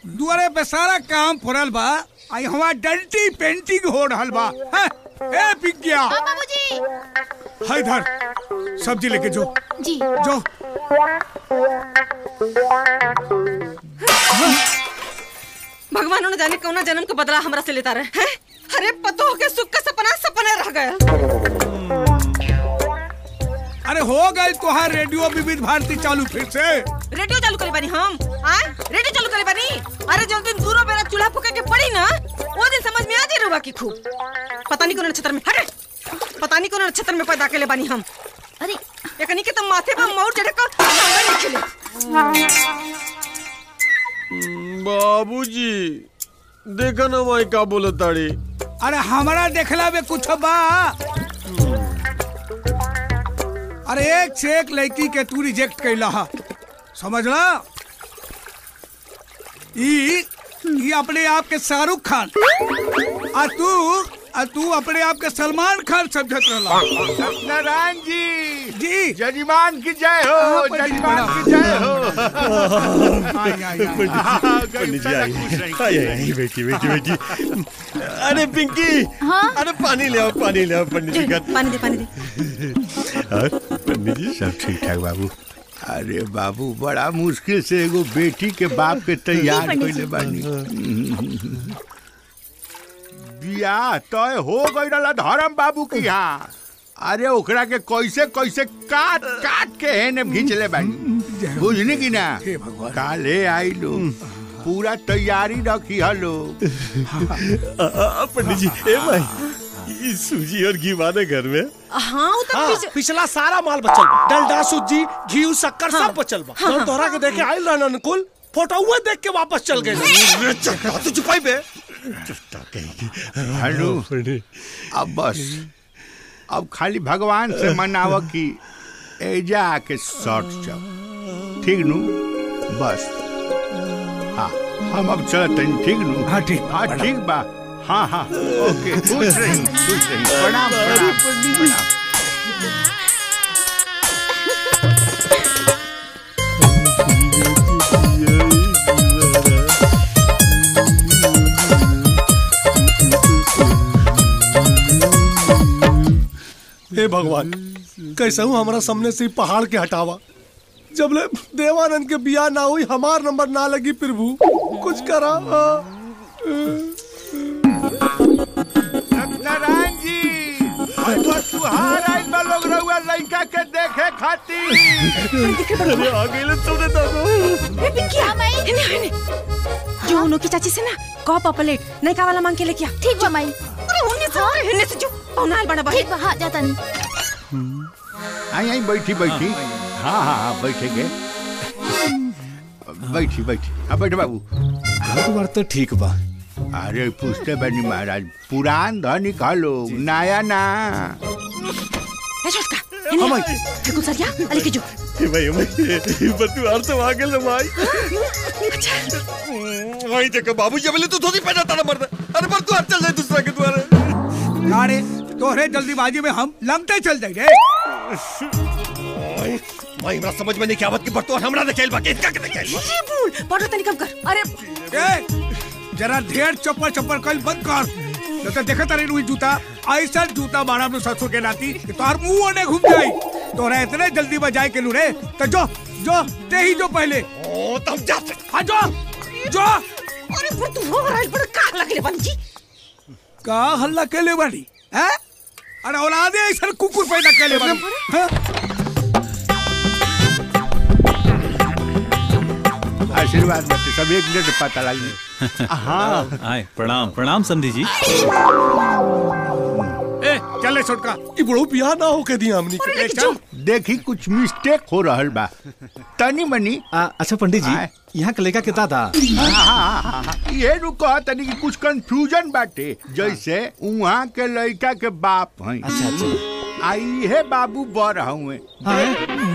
दुआरे पे सारा काम फुरल बा आई हमार डंटी पेंटिंग हो रहल बा हैं? ए पिग्गिया बाबूजी हाय इधर सब्जी लेके जो जी जो भगवान ने जाने कौना जन्म के बदला हमरा से लेता रहे हैं अरे पतो के सुख का सपना सपने रह गया अरे हो गए तुहार रेडियो विविध भारती चालू फिर से रेडियो चालू करे बानी हम आए रेडियो चालू करे बानी अरे जब दिन दूरो बेरा चूल्हा फूके के पड़ी ना वो दिन समझ में आ जाए रुआ की खूब पता नहीं कौन नक्षत्र में हटे पता नहीं कौन नक्षत्र में पैदा केले बानी हम अरे एकनी के तो माथे पर मौर चढ़े का नाम नहीं खिले बाबूजी देखा ना माई का बोले ताड़ी अरे हमारा देखला में कुछ बा अरे एक से एक लड़की के तू रिजेक्ट कैला हा समझला ई ई अपने आप के शाहरुख खान आ तू आ तू अपने आप के सलमान खान समझत रहला नारायण जी जी जजमान की जय हो हाँ, पंडित जी, जजमान प्रणाम। की जय हो आई, आई, आई। पंडित जी आई आई आई बेटी बेटी बेटी अरे पिंकी हाँ? अरे पानी ले आओ पानी ले आओ पंडित जी का पानी दे पानी दे और पंडित जी सब ठीक ठाक बाबू अरे बाबू बड़ा मुश्किल से एगो बेटी के बाप के तैयार जी, पंडित कइले बानी बियाह तय हो गई रहला धर्म बाबू की यहाँ अरे ओकरा के कैसे कैसे काट काट के हेने खींच ले बानी बुझनी की ना हे भगवान। काले आई लो पूरा तैयारी रखी हलो आ, आ, पंडित जी ए भाई ये सूजी और घी बाने घर में हाँ वो तो हाँ, पीछे- पिछला सारा माल बचल बा डलडा सूजी घी शक्कर सब बचल बा हम तोहरा के देखे आइल रहन अनुकुल फोटो हुए देख के वापस चल गए अरे चक्का तो छुपाई बे हेलो पंडित अब बस अब खाली भगवान से मनाव कि एजा आके शॉर्ट चल ठीक नु बस हाँ हम अब चलत हनी ठीक नु हाँ, ठीक। हाँ ठीक बा हाँ हाँ ओके खुश रही खुश रही प्रणाम प्रणाम प्रणाम हे भगवान कैसे हूँ हमारा सामने से ही पहाड़ के हटावा जब ले देवानंद के बियाह ना हुई हमार नंबर ना लगी प्रभु कुछ करा हाँ। सत्यनारायण जी तो तुहार आई बा लोग रहुआ लड़का के देखे खातिर अरे आ गए ले तुमने तो ए, पिंकी आ मैं हेने हेने जो उनो की चाची से ना कॉप प्लेट नहीं का वाला मांग के लेके आ ठीक बा माई अरे उन्हीं से अरे हेने से जो पौनाल बना ठीक बाहर बा हाँ जाता नहीं आई आई बैठी बैठी हाँ हाँ हाँ बैठेंगे बैठी बैठी हाँ बैठे बाबू घर बार तो ठीक बा अरे पूछते बनी महाराज पुरान धनिक हलो नया ना ए छोटका हेने देखो सरिया अली के जो ए भाई भाई बतू हर तो आ गए ले भाई वही देखो बाबूजी बोले तू धोती पहना तारा मर्द अरे पर तू हर चल जाए दूसरा के द्वारे अरे तोहरे जल्दीबाजी में हम लंगते चल जाए रे भाई भाई हमरा समझ में नहीं क्या बात की बर्तन हमरा देखेल बा किसका के देखेल बा ये बोल बड़ा तनी कम कर अरे ए, जरा ढेर चप्पल चप्पल कल बंद कर नहीं तो देखा तारी रुई जूता ऐसा जूता मारा अपने ससुर के नाती कि तोहर मुंह ओने घूम जाई तोरा इतने जल्दी बजाए के लू रे तो जो जो ते ही जो पहले ओ तुम जा सकते हाँ जो जो अरे वो तू हो रहा है बड़ा का लगले बंजी का हल्ला के ले बानी हैं अरे औलादे ऐसा कुकुर पैदा के ले बानी हैं? आशीर्वाद मत सब एक मिनट में पता लगी हाँ आए प्रणाम प्रणाम समधी जी ए चले छोटका ई बड़ो बियाह ना होके दिया हमनी के ए, चल देखी कुछ मिस्टेक हो रहल बा तनी मनी आ, अच्छा पंडित आए। जी यहाँ के लड़का के दादा हाँ, हाँ, हाँ, हाँ। ये रुको तनी कि कुछ कंफ्यूजन बाटे जैसे उहाँ के लड़का के बाप हैं अच्छा अच्छा आई है बाबू बर हुए हाँ,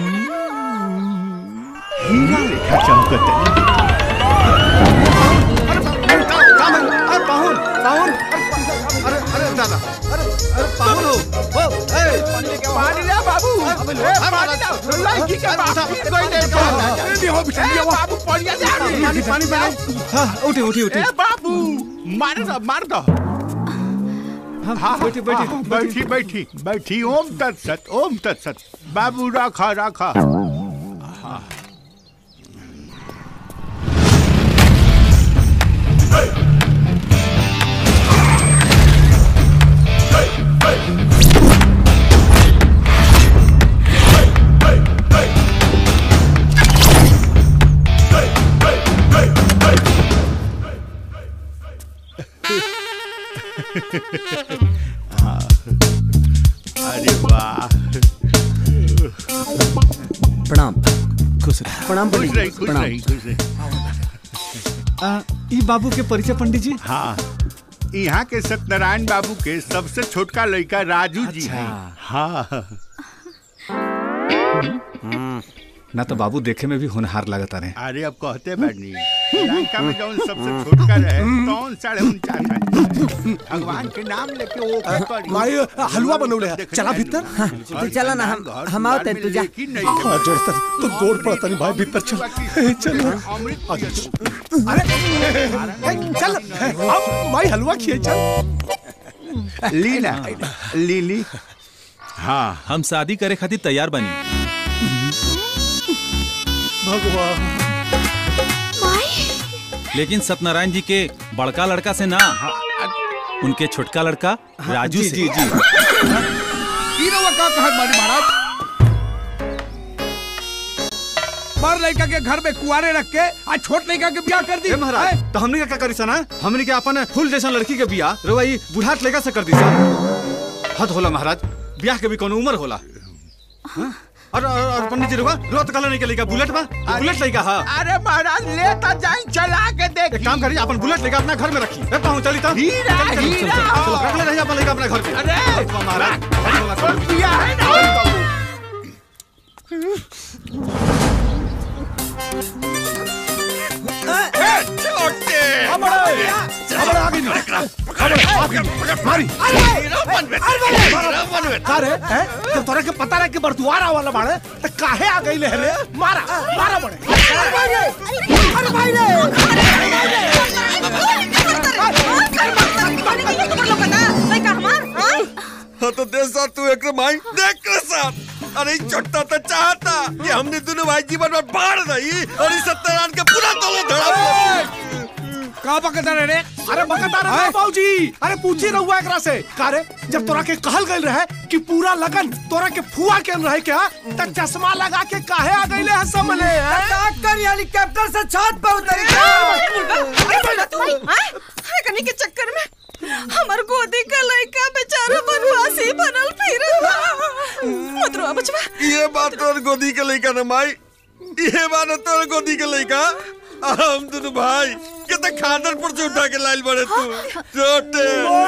हीरा लेखा चमकत अरे पाहुन पाहुन अरे अरे दादा अरे अरे पाहुन हो ओ ए पानी ले बाबू ए, पानी ले लड़की के बाप कोई नहीं ए, नहीं हो बिटिया, नहीं हो। बाबू बढ़िया ले आओ। पानी पानी पानी हाँ उठी उठी उठी ए बाबू मार दो मार दो हाँ हाँ बैठी बैठी हाँ, बैठी बैठी बैठी ओम तत्सत ओम तत्सत बाबू रखा रखा अरे वाह प्रणाम खुश रह प्रणाम खुश पंडित रही जी, खुश प्रणाम रही खुश रही आ, ई बाबू के परिचय पंडित जी हाँ यहाँ के सत्यनारायण बाबू के सबसे छोटका लड़का राजू जी हैं हाँ ना तो बाबू देखे में भी होनहार लगता रहे अरे अब कहते बैठनी लंका में जौन सबसे छोटका रहे कौन साढ़े उनचास है भगवान के नाम लेके वो क्या करी माई हलवा बनौले है देख चला जाए भीतर नु। तू चला ना, हम- घर हम दुआर आवते, में तू जा। लेकिन नहीं हाँ, जोड़ता तो गोड़ पड़ता नहीं भाई भीतर चल चल अमृत अरे ए, चल ए, अब माई हलवा खिए चल ली ना ली ली हाँ हम शादी करे खातिर तैयार बनी भगवान लेकिन सत्यनारायण जी के बड़का लड़का से ना उनके छोटका लड़का राजू जी से जी जी ई रउआ का कहत बानी महाराज बड़ लड़का के घर में कुआरे रख के आ छोट लड़का के ब्याह कर दी ए महाराज हैं? तो हमने का क्या करी सना हमने के अपन फूल जैसा लड़की के बियाह रवा ई बुढ़ाट लेगा से कर दी सा हद होला महाराज ब्याह के भी कोनो उम्र होला हाँ? और और, और पंडित जी रुआ रुआ तो कहला नहीं के लइका बुलेट बा ई बुलेट लइका हां अरे महाराज लेता जाई चला के देख एक काम करिए अपन बुलेट लेकर अपना घर में रखी ए पाहु चली तो हीरा, चल, चल, चल, हीरा। चल, चल, रख ले रहिए अपन लइका अपना घर पे अरे! हद बा महाराज हद होला, चल। बिया है ना चल, बाबू। अरे हैं? जब तोरा के पता रहे कि बरदुआरा वाला बाड़े तो काहे आ गई ले रे मारा मारा बड़े हाँ तो देख साथ तू एक भाई देख के साथ अरे चट्टा तो चाहता कि हमने दोनों भाई जीवन में बाढ़ रही और इस सत्यनारायण के पूरा तोलो धड़ा का बकता रे अरे बकता रहे बाबूजी अरे पूछी रहुआ एकरा से कारे जब तोरा के कहल गइल रहे कि पूरा लगन तोरा के फुआ के रहे क्या त चश्मा लगा के काहे आ गइले है समले डॉक्टर हेलीकॉप्टर से छत पर उतर कनी के चक्कर में हमर गोदी का लड़का बेचारा बनवासी बनल फिर मत रो बचवा ये बात तोर गोदी के लइका न माई ये बात तोर गोदी के लइका हम दोनों भाई के तो खादर पर से उठा के लाइल बड़े तू छोटे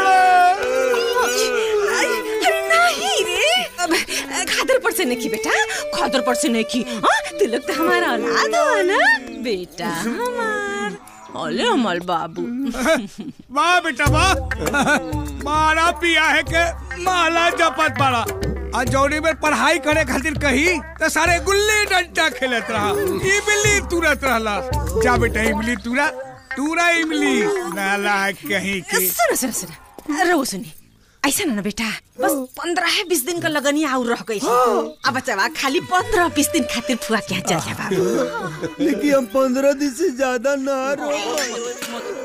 अरे नहीं रे अब खादर पर से नहीं की बेटा खादर पर से नहीं की हाँ तिलक तो हमारा औलाद हो ना बेटा हमार ओले हमार बाबू वाह बेटा वाह मारा पिया है के माला जपत बड़ा आ जौनी में पढ़ाई करे खातिर कही तो सारे गुल्ली डंडा खेलत रहा इमली तुरत रहला जा बेटा इमली तुरा तुरा इमली नाला कहीं की सुनो सुनो सुनो रो सुनी ऐसा ना ना बेटा बस पंद्रह बीस दिन का लगनी आउर रह गई अब बच्चा खाली पंद्रह बीस दिन खातिर फुआ क्या चल जा बाबू लेकिन हम पंद्रह दिन से ज्यादा ना रहो